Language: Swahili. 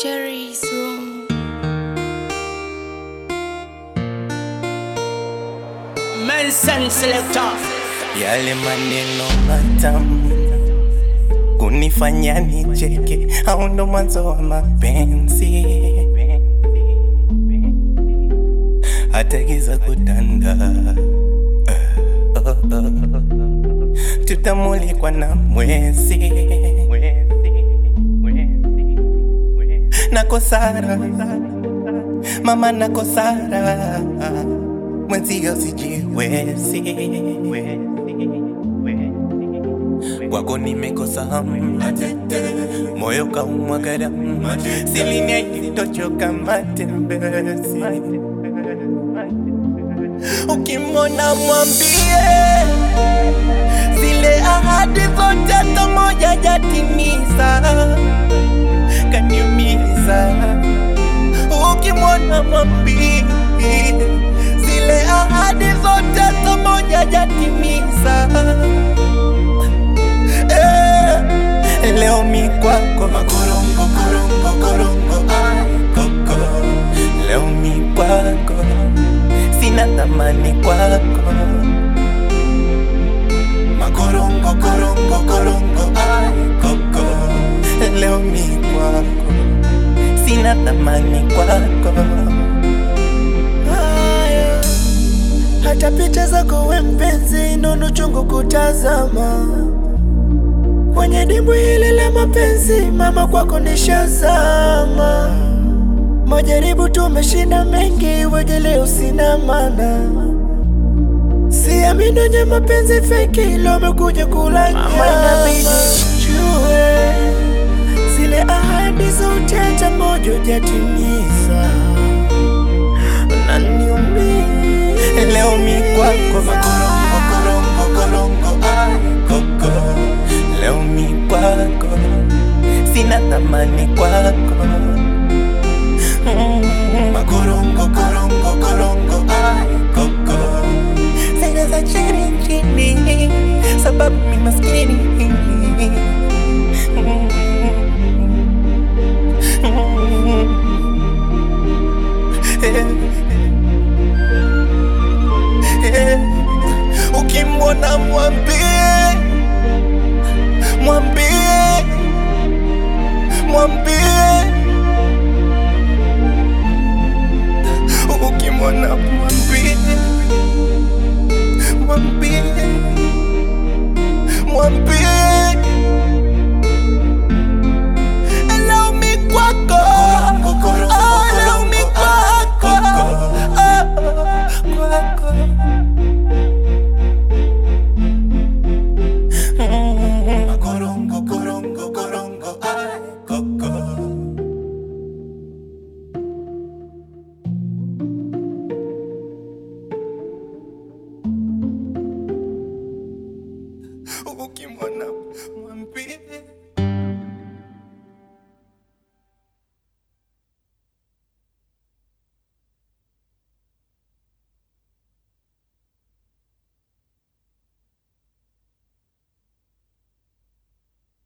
Cherry's room. Mensen selector. Yale maneno matamu kunifanya nicheke, au ndo mwanzo wa mapenzi? Hata giza kutanda, uh, oh, oh. tutamulikwa na mwezi na kosara, mama na kosara, mwenzio sijiwezi kwako nimekosa hamu, moyo kaumwa karamu, siliniahidi tochoka matembezi. Ukimwona mwambie zile ahadi zote tomoja jatimiza, kaniumiza. Ukimwona mwambie zile ahadi zote tomoja jatimiza Eh, leo mi kwako makorongo korongo korongo ay koko leo mi kwako sina thamani kwako makorongo korongo korongo ay koko leo mi kwako sina thamani kwako haya hata picha zako we mpenzi nono chungu kutazama kwenye dimbwi hili la mapenzi mama kwako nishazama majaribu tumeshinda mengi wegeleo sina mana siamini wenye mapenzi feki ilo amekuja kula Mama, inabidi jue zile ahadi zote hata moja hujatimiza unaniumiza leo mi kwako makorongo korongo korongo ay koko leo mi kwako sina thamani kwako Mm, makorongo korongo korongo ay koko sina za chini chini sababu mi maskini Eh, ukimwona mwambie mwambie mwambie ukimwona mwambie mwambie mwambie